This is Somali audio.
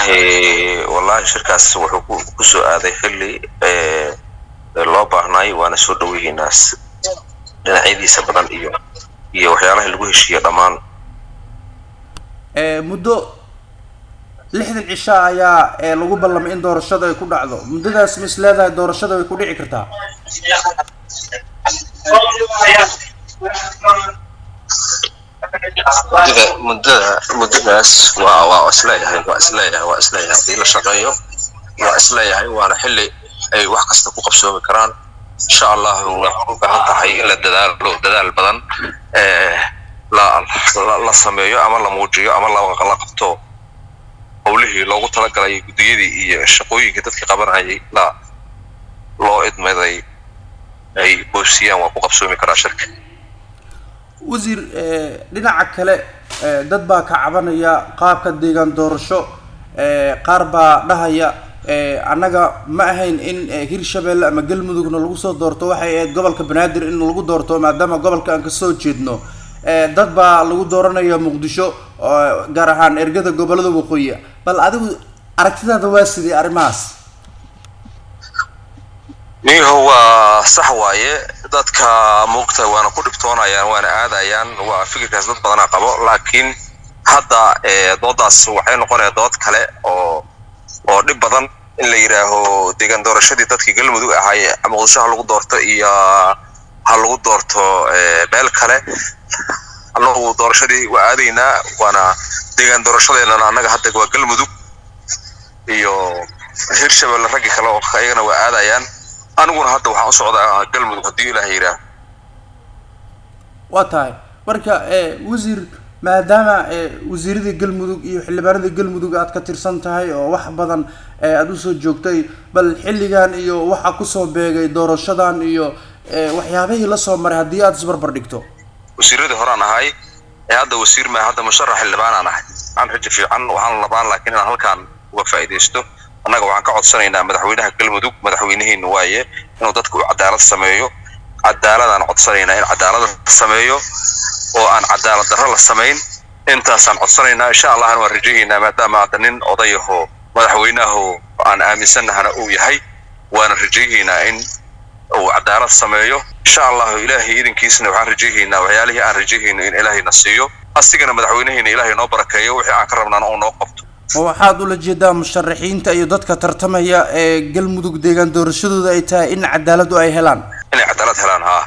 wallaahi wallaahi shirkaas wuxuu ku kusoo aaday xilli loo baahnay waana soo dhaweynaa dhinacyadiisa badan iyo iyo waxyaalaha lagu heshiiyo dhammaan muddo lixdan cisho ayaa lagu ballamay in doorashada ay ku dhacdo muddadaas ma is leedahay doorashada way ku dhici kartaa muddada muddada muddadaas waa waa isleeyahay waa isleeyahay waa isleeyahay haddii la shaqeeyo waa isleeyahay waana xilli ay wax kasta ku qabsoomi karaan insha allahu waxay u baahan tahay in la dadaalo dadaal badan la la sameeyo ama la muujiyo ama la la qabto howlihii loogu talagalay guddiyadii iyo shaqooyinkii dadkii qabanayay la loo idmaday ay boosiyaan waa ku qabsoomi karaa shirka wasiir dhinaca kale dad baa ka cabanaya qaabka deegaan doorasho qaar baa dhahaya annaga ma ahayn in hirshabelle ama galmudugna lagu soo doorto waxay ahayd gobolka banaadir in lagu doorto maadaama gobolka aan kasoo jeedno dad baa lagu dooranaya muqdisho gaar ahaan ergada gobolada waqooyi bal adigu aragtidaada waa sidii arrimahaas niho waa sax waaye dadka muugta waana ku dhibtoonayaan waana aadayaan waa fikirkaas dad badana qabo laakiin hadda doodaas waxay noqonaya dood kale oo oo dhib badan in la yidhaaho deegaan doorashadii dadkii galmudug ahay muqdisho ha lagu doorto iyo ha lagu doorto meel kale annagu doorashadii waa aadaynaa waana deegaan doorashadeennana annaga hadda waa galmudug iyo hirshabelle raggi kale oo iyagana waa aadayaan aniguna hadda waxaan u socdaa galmudug haddii ilaah yidhaah waa tahay marka wasiir maadaama wasiiradii galmudug iyo xildhibaanadii galmudug aad ka tirsan tahay oo wax badan aada usoo joogtay bal xilligan iyo waxa kusoo beegay doorashadan iyo waxyaabihii lasoo maray haddii aada isbarbar dhigto wasiiradii horaan ahay ee hadda wasiir maa hadda musharax xildhibaanaan ahay aan rajo fiican waxaan labaan laakiin inaan halkaan uga faa'iidaysto annaga waxaan ka codsanaynaa madaxweynaha galmudug madaxweynihiina waaye inuu dadka u cadaalad sameeyo cadaaladaan codsanaynaa in cadaalada sameeyo oo aan cadaalad darro la samayn intaasaan codsanaynaa insha allahna waan rajahaynaa maadaama hadda nin odayaho madaxweynaho aan aaminsannahana uu yahay waana rajahaynaa in uu cadaalad sameeyo insha allahu ilaahay idinkiisna waxaan rajahaynaa waxyaalihii aan rajahayno in ilaahayna siiyo asigana madaxweynaheena ilaahay noo barakeeyo wixii aan ka rabnaana uu noo qabto ma waxaad ula jeedaa musharaxiinta iyo dadka tartamaya ee galmudug deegaan doorashadooda ay tahay in cadaaladu ay helaan inay cadaalad helaan haa